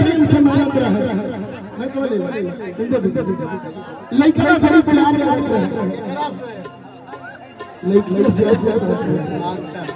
प्रेम से मानत रहे मैं बोले दे दे लइका बड़ी प्यार करत रहे एकरा से लइका से ऐसे करत रहे अच्छा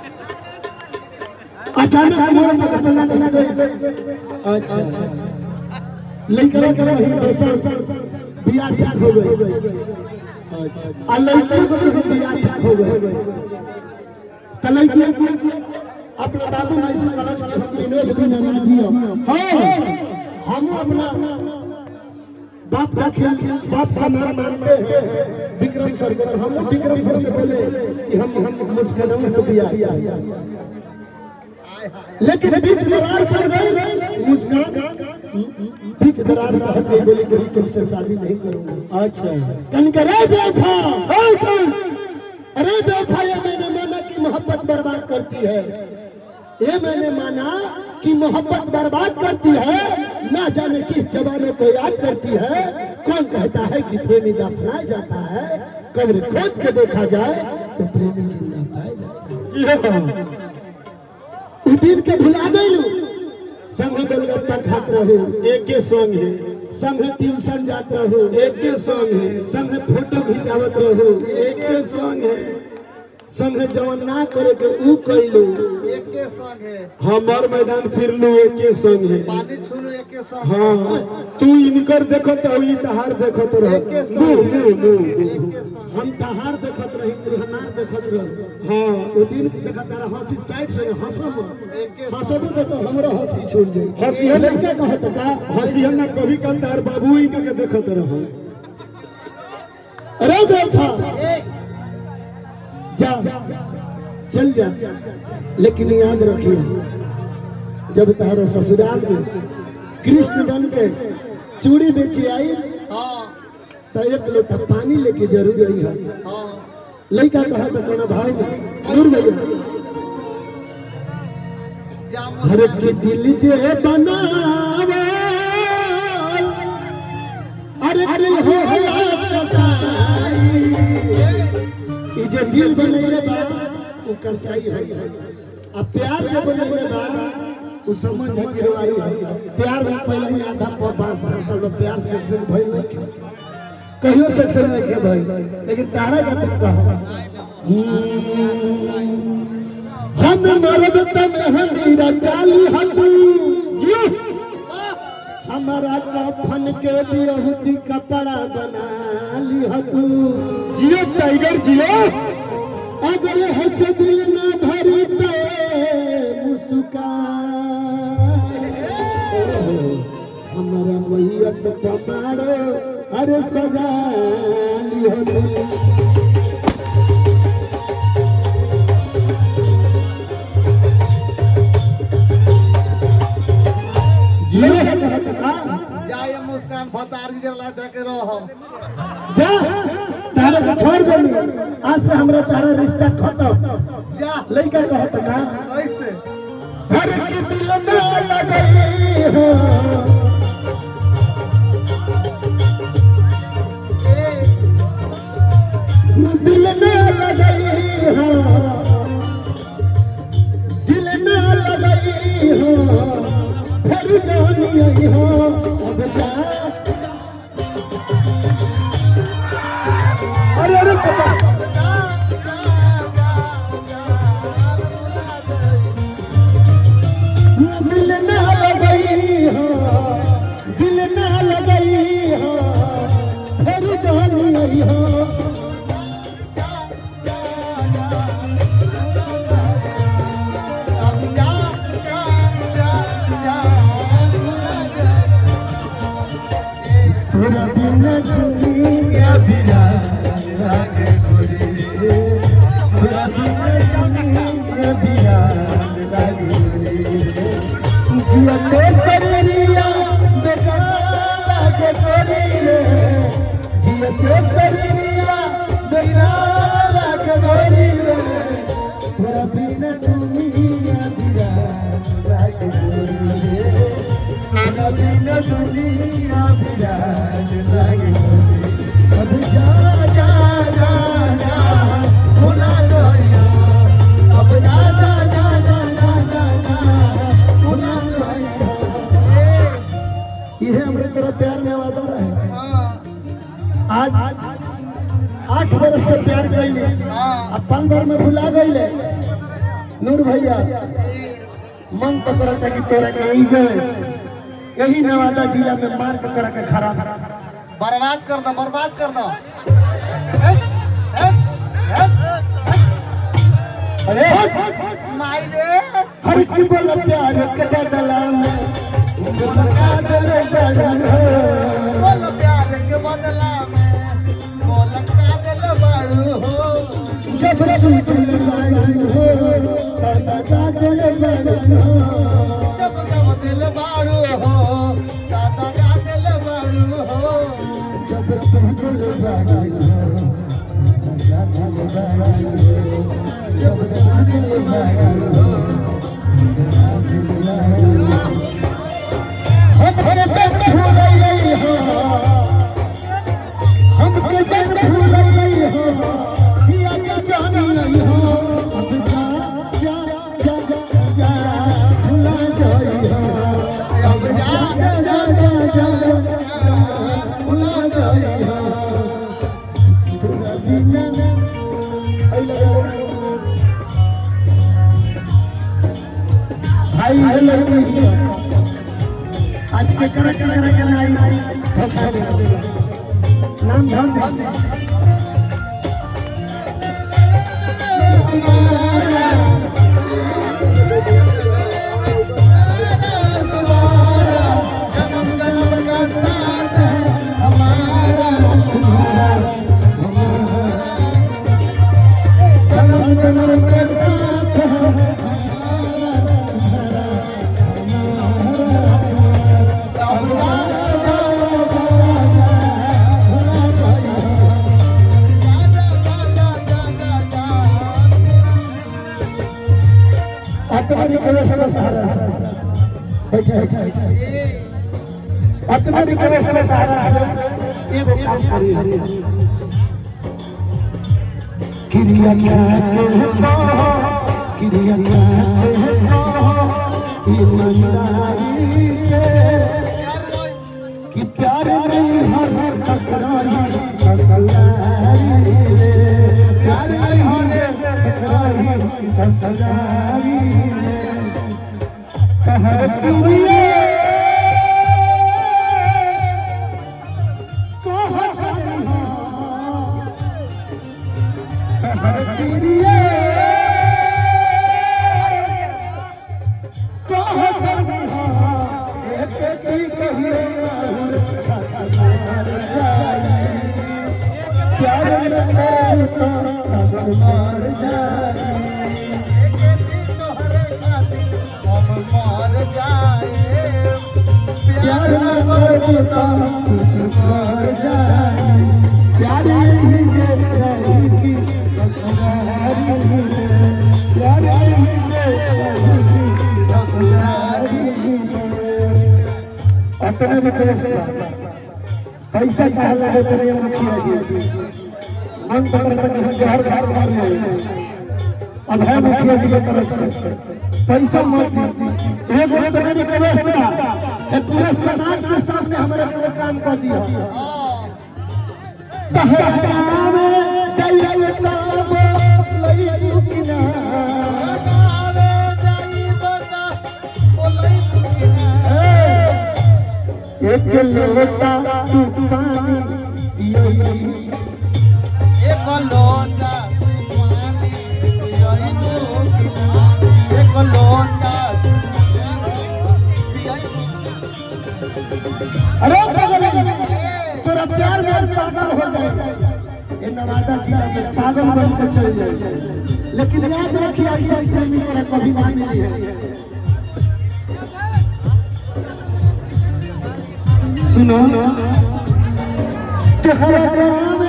अचानक मोर पकड़ बना देना गई अच्छा लइका लइका वही दोसर बियाह ठीक हो गई आ लइका को भी बियाह ठीक हो गई त लइका अपना बाबू माई से कलश के हम विनोद भी ना जियो हां हम अपना बाप का खेल बाप समान मानते हैं विक्रम सर को हम विक्रम सर से बोले कि हम हम मुस्कान से बियाह लेकिन बीच दरार कर गई मुस्कान बीच दरार से हंस गई बोली कि तुमसे शादी नहीं करूंगा अच्छा कन के रे बेटा ओए कन अरे बेटा ये मैंने माना कि मोहब्बत बर्बाद करती है ये मैंने माना कि मोहब्बत बर्बाद करती है ना जाने किस जवानों को याद करती है कौन कहता है कि प्रेमी दफनाया जाता है कब्र खोद के देखा जाए तो प्रेमी जिंदा पाया जाता है उ दिन के भुला गइलू संग गोलगप्पा खात रहू एक के संग है संग ट्यूशन जात रहू एक के संग है संग फोटो खिंचावत रहू एक के संग है संग जवन ना करे के ऊ कइलू एक के संग है हमार मैदान फिरलू एक के संग है पानी छूलू एक के संग हाँ तू इनकर देखत हो ई तहार देखत रह एक के संग मुंह मुंह मुंह एक के संग हम तहार देखत रही तिरहनार देखत रही हाँ ओ दिन के देखत रहा हंसी साइड से हंसब एक के हंसब तो तो हमरा हंसी छूट जाई हंसी हंसी लइका कहत का हंसी हम ना कभी कल तार बाबू ही के देखत रह अरे बेटा एक जा चल जा लेकिन याद रखिए जब तारे ससुराल में कृष्ण बन के चूड़ी बेची आई हाँ तो एक लोटा पानी लेके जरूर आई है हाँ लड़का कहा तो कोना भाई में दूर भैया जाम हर के दिल जे बनावे अरे अरे हो कसाई ई जे दिल बनैले बा उ कसाई है आ प्यार जे बनैले बा उ समझ है गिरवाई है प्यार में पहले ही आधा पास साल में प्यार से से भइल नहीं कहियो सेक्शन में के भाई लेकिन तारा का तक कहा हम मरद तम हमीरा चाली हतू जी हमारा कफन के बियहुती कपड़ा बना ली हतू जियो टाइगर जियो अगर हंस दिल न भरी तो मुस्कान हमारा मैयत पमारो अरे सजा ली हतू जियो कहत का जाए मुस्कान फतारी जला दे के रहो जा तारा के छोड़ देनी आज से हमरा तारा रिश्ता खत्म जा लइका कहत ना ऐसे हर के दिल में लगई हो दिल में लगई हो दिल में लगई हो फिर जानी आई हो अब जा अरे अरे पापा दिल न लगई हो दिल न लगई हो फिर जानी आई हो पूरा दिन दुनिया बिरा लागे गोरी पूरा दिन दुनिया बिरा लागे गोरी जिया तो शरीरिया बेकार लागे गोरी रे जिया तो शरीरिया बेकार लागे गोरी रे पूरा दिन दुनिया बिरा लागे गोरी रे पूरा दिन दुनिया बिरा लागे गोरी अब जा जा जा जा भुला गया अब जा जा जा जा जा जा जा भुला गया इहे हमरे तोरा प्यार में वादा रहे हाँ आज आठ बरस से प्यार कैले हाँ अब पल भर में भुला गईले नूर भैया मन तो करता कि तोरा के यही जाए यही नवादा जिला में मार के तोरा के खराब बर्बाद कर दो बर्बाद कर दो अरे माई रे हर की बोला प्यार के बदला में मुलाका दे बदला बोलो प्यार के बदला में बोल का दिल बाड़ू हो जब तू दिल बाड़ू हो तब दिल बाड़ू हो जब जब दिल बाड़ू हो दादा का दिल बाड़ू हो जब तू दिल बाड़ू हो तब दिल बाड़ू हो जब तू दिल बाड़ू हो हम के जब भूल गई हो हम के जब भूल गई हो या के जानी नहीं हो अब जा जा जा जा भुला गई हो अब जा जा जा जा भुला गई हो तोरा बिना भाई हेलो आज के करे करे करे के नहीं धोखा दे नाम ध्यान दे जन्म जन्म का साथ है हमारा जन्म जन्म के साथ है आत्मा प्रवेश में सहारा बैठे बैठे आत्मा प्रवेश में सहारा एगो काम करी क्रिया क्या कहता क्रिया क्या कहता ईमानदारी से कि प्यार नहीं हर टकराई ससुरारी रे प्यार नहीं हर टकराई ससुरारी रे कहर प्रिय कहर कहर प्रिय अपने भी पैसा पैसा कहा लगे तेरे मुखिया जी मन तो करता कि हम जहर खार मार ले अब है मुखिया जी की तरफ से पैसा मत दी एक बार तो मेरी प्रवेश ना ये पूरे समाज के सामने हमारे पूरे काम कर दिया तहरा में चाहिए ताब लई रुकिना एक लोटा तू पानी पियो अरे पागल तोरा प्यार में पागल हो जाए ये नवादा जिला में पागल बन के चल जाए लेकिन याद रखिए ऐसा प्रेमी तोरा कभी ना मिली है सुनो तेरा नाम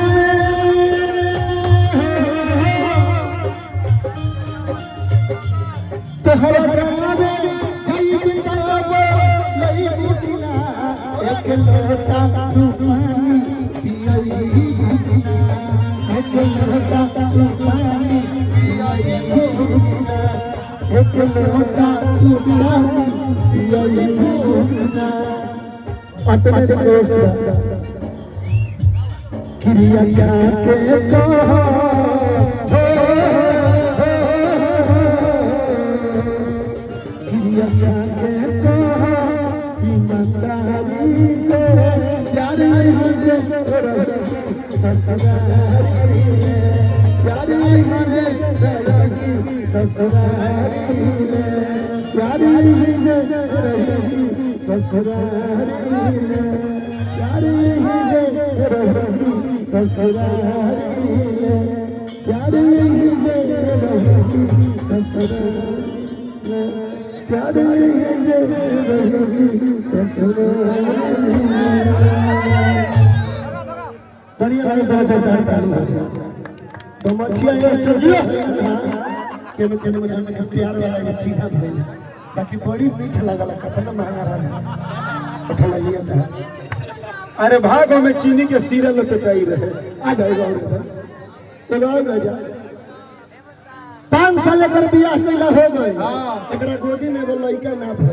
तेरा नाम जई बिताब लई बुटिना एक लोटा तू पानी पियई एक लोटा तू पानी पियई एक लोटा तू पानी पियई अपने दोस्त क्रिया क्या के कहा क्रिया क्या के कहा ईमानदारी से प्यार मुझे ससुरारी में प्यार मुझे रहेगी ससुरारी में प्यार मुझे रहेगी ससुरारी में प्यार मुझे रहेगी ससुरारी में प्यार मुझे रहेगी ससुरारी में प्यार मुझे रहेगी ससुरारी में बढ़िया भाई बहुत अच्छा चालू तो मछिया ये चलियो के में के में में प्यार वाला ये चीना भइल बाकी बड़ी मीठ लगल कतना महंगा रहा अच्छा लगिए था अरे भागो में चीनी के सीरे लपेटाई रहे आ जाएगा और इधर एगो और रह जा पाँच साल एकर बियाह कैला हो गए हाँ। एकरा गोदी में एगो लड़का ना भइल